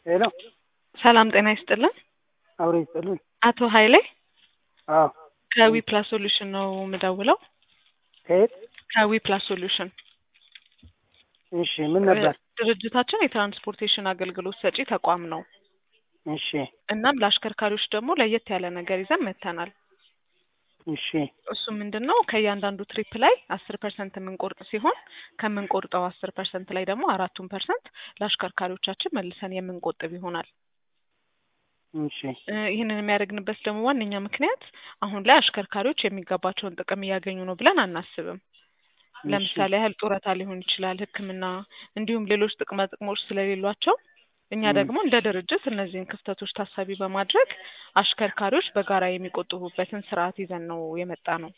ሄሎ ሰላም ጤና ይስጥልን። አብሮ ይስጥልን። አቶ ኃይሌ አዎ ከዊ ፕላስ ሶሉሽን ነው የምደውለው። ከየት? ከዊ ፕላስ ሶሉሽን እሺ ምን ነበር? ድርጅታችን የትራንስፖርቴሽን አገልግሎት ሰጪ ተቋም ነው። እሺ እናም ለአሽከርካሪዎች ደግሞ ለየት ያለ ነገር ይዘን መጥተናል። እሺ እሱ ምንድን ነው ከእያንዳንዱ ትሪፕ ላይ አስር ፐርሰንት የምንቆርጥ ሲሆን ከምንቆርጠው አስር ፐርሰንት ላይ ደግሞ አራቱን ፐርሰንት ለአሽከርካሪዎቻችን መልሰን የምንቆጥብ ይሆናል። እሺ እ ይህንን የሚያደርግንበት ደግሞ ዋነኛ ምክንያት አሁን ላይ አሽከርካሪዎች የሚገባቸውን ጥቅም እያገኙ ነው ብለን አናስብም። ለምሳሌ ያህል ጡረታ ሊሆን ይችላል፣ ሕክምና እንዲሁም ሌሎች ጥቅማ ጥቅሞች ስለሌሏቸው እኛ ም። ደግሞ እንደ ድርጅት እነዚህን ክፍተቶች ታሳቢ በማድረግ አሽከርካሪዎች በጋራ የሚቆጥቡበትን ስርዓት ይዘን ነው የመጣ ነው።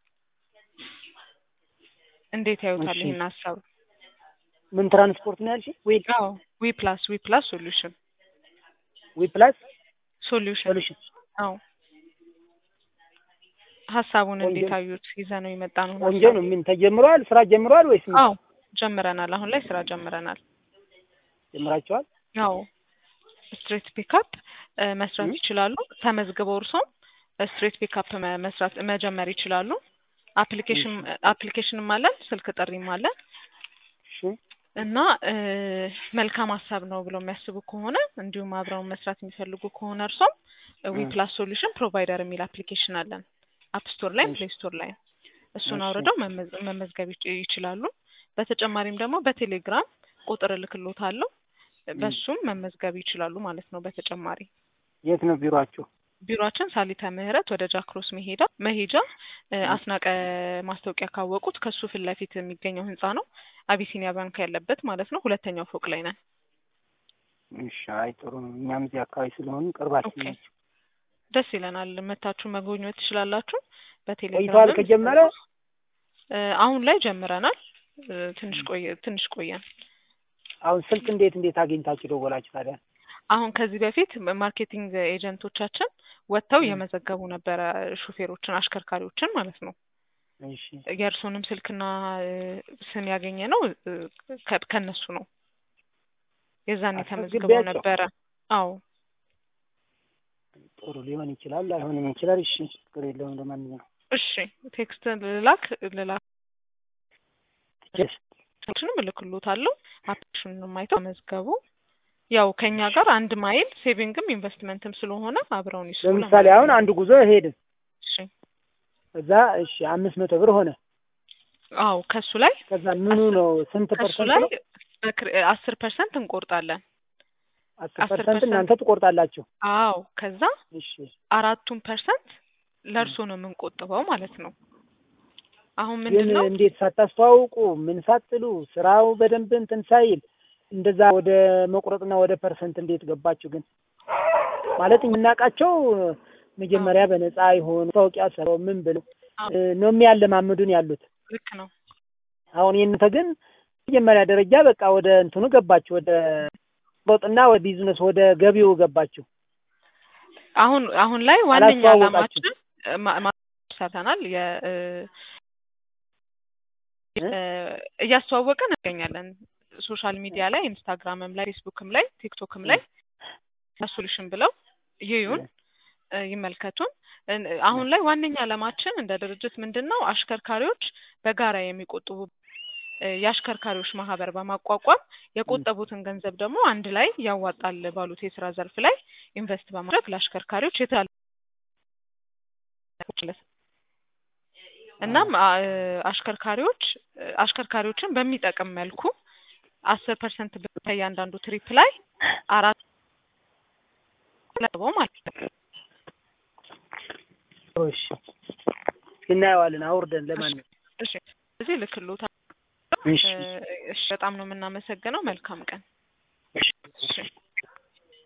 እንዴት ያዩታል እሺ ይህን ሀሳብ? ምን ትራንስፖርት ነው ያልሽኝ? ዊ አዎ ዊ ፕላስ ዊ ፕላስ ሶሉሽን ዊ ፕላስ ሶሉሽን ሶሉሽን አዎ ሀሳቡን ቆንጆ እንዴት አዩት? ይዘ ነው የመጣ ነው ቆንጆ ሀሳብ ነው። ምን ተጀምሯል? ስራ ጀምሯል ወይስ ምን አዎ ጀምረናል። አሁን ላይ ስራ ጀምረናል። ጀምራችኋል? አዎ ስትሬት ፒካፕ መስራት ም? ይችላሉ። ተመዝግበው እርሶም ስትሬት ፒካፕ መስራት መጀመር ይችላሉ። አፕሊኬሽን እሺ አፕሊኬሽንም አለን፣ ስልክ ጥሪም አለን እሺ እና እ መልካም ሀሳብ ነው ብለው የሚያስቡ ከሆነ እንዲሁም አብረውን መስራት የሚፈልጉ ከሆነ እርሶም ዊ እ ፕላስ ሶሉሽን ፕሮቫይደር የሚል አፕሊኬሽን አለን አፕ ስቶር ላይም እሺ ፕሌይ ስቶር ላይም እሱን እሺ አውርደው መመዝ- መመዝገብ ይች- ይችላሉ። በተጨማሪም ደግሞ በቴሌግራም ቁጥር እልክሎታለሁ ም። በሱም መመዝገብ ይችላሉ ማለት ነው። በተጨማሪ የት ነው ቢሮአችሁ? ቢሮአችን ሳሊተ ምህረት ወደ ጃክሮስ መሄዳ መሄጃ እ ም። አስናቀ ማስታወቂያ ካወቁት ከሱ ፊት ለፊት የሚገኘው ህንጻ ነው። አቢሲኒያ ባንክ ያለበት ማለት ነው። ሁለተኛው ፎቅ ላይ ነን። እሺ አይ ጥሩ ነው። እኛም እዚህ አካባቢ ስለሆኑ ቅርባችን ኦኬ ናቸው። ደስ ይለናል። መታችሁ መጎብኘት ትችላላችሁ። ቆይተዋል በቴሌግራምም ከጀመረ? እ አሁን ላይ ጀምረናል። እ ትንሽ ቆየ ትንሽ ቆየን። አሁን ስልክ እንዴት እንዴት አግኝታችሁ ደወላችሁ ታዲያ? አሁን ከዚህ በፊት ማርኬቲንግ ኤጀንቶቻችን ወጥተው ም። እየመዘገቡ ነበረ ሹፌሮችን፣ አሽከርካሪዎችን ማለት ነው። እሺ የእርሶንም ስልክና እ ስም ያገኘ ነው እ ከ- ከእነሱ ነው። የዛኔ ተመዝግበው አስመዝግቤያቸው ነበረ። አዎ ጥሩ ሊሆን ይችላል፣ ላይሆንም ይችላል። እሺ ችግር የለውም። ለማንኛውም እሺ ቴክስት ልላክ ልላክ ጀስ ችንም እልክሎታለሁ። አፕሊኬሽኑንም አይተው መዝገቡ። ያው ከኛ ጋር አንድ ማይል ሴቪንግም ኢንቨስትመንትም ስለሆነ አብረውን ይስሩ ለምሳሌ ለማለት አሁን ነው። አንድ ጉዞ ሄድን እሺ እዛ እሺ አምስት መቶ ብር ሆነ። አዎ ከሱ ላይ ከዛ ምኑ አስር ነው ስንት ከሱ ፐርሰንት ላይ ነው? በክር- አስር ፐርሰንት እንቆርጣለን። አስር አስር ፐርሰንት ፐርሰንት እናንተ ትቆርጣላችሁ። አዎ ከዛ እሺ አራቱን ፐርሰንት ም። ለእርሶ ነው የምንቆጥበው ማለት ነው። አሁን ግን ምንድን ነው እንዴት ሳታስተዋውቁ ምን ሳትሉ ስራው በደንብ እንትን ሳይል እንደዛ ወደ መቁረጥና ወደ ፐርሰንት እንዴት ገባችሁ? ግን ማለት የምናውቃቸው አዎ መጀመሪያ በነፃ ይሆን ማስታወቂያ ሰራው ምን ብለው አዎ እ ነው የሚያለማምዱን ያሉት። ልክ ነው። አሁን የእናንተ ግን መጀመሪያ ደረጃ በቃ ወደ እንትኑ ገባችሁ፣ ወደ ሮጥና ወደ ቢዝነስ ወደ ገቢው ገባችሁ። አሁን አሁን ላይ ዋነኛ አላስተዋወቃችሁ። ዓላማችን እ ማ- ማ- ሰርተናል የ እ እ? እ እያስተዋወቅን እንገኛለን። ሶሻል ሚዲያ ላይ ኢንስታግራምም ላይ ፌስቡክም ላይ ቲክቶክም ላይ ሶሉሽን ብለው ይዩን እ ይመልከቱን። እ አሁን ላይ ዋነኛ ዓላማችን እንደ ድርጅት ምንድን ነው አሽከርካሪዎች በጋራ የሚቆጥቡ እ የአሽከርካሪዎች ማህበር በማቋቋም የቆጠቡትን ገንዘብ ደግሞ አንድ ላይ ያዋጣል ባሉት የስራ ዘርፍ ላይ ኢንቨስት በማድረግ ለአሽከርካሪዎች የተለያዩ እናም አ- እ አሽከርካሪዎች እ አሽከርካሪዎችን በሚጠቅም መልኩ አስር ፐርሰንት ከእያንዳንዱ ትሪፕ ላይ አራት ለበው ማለት ነው። እሺ እናየዋለን አውርደን እሺ ለማንኛውም እሺ እዚህ ልክሎታ እሺ እሺ በጣም ነው የምናመሰግነው። መልካም ቀን። እሺ እሺ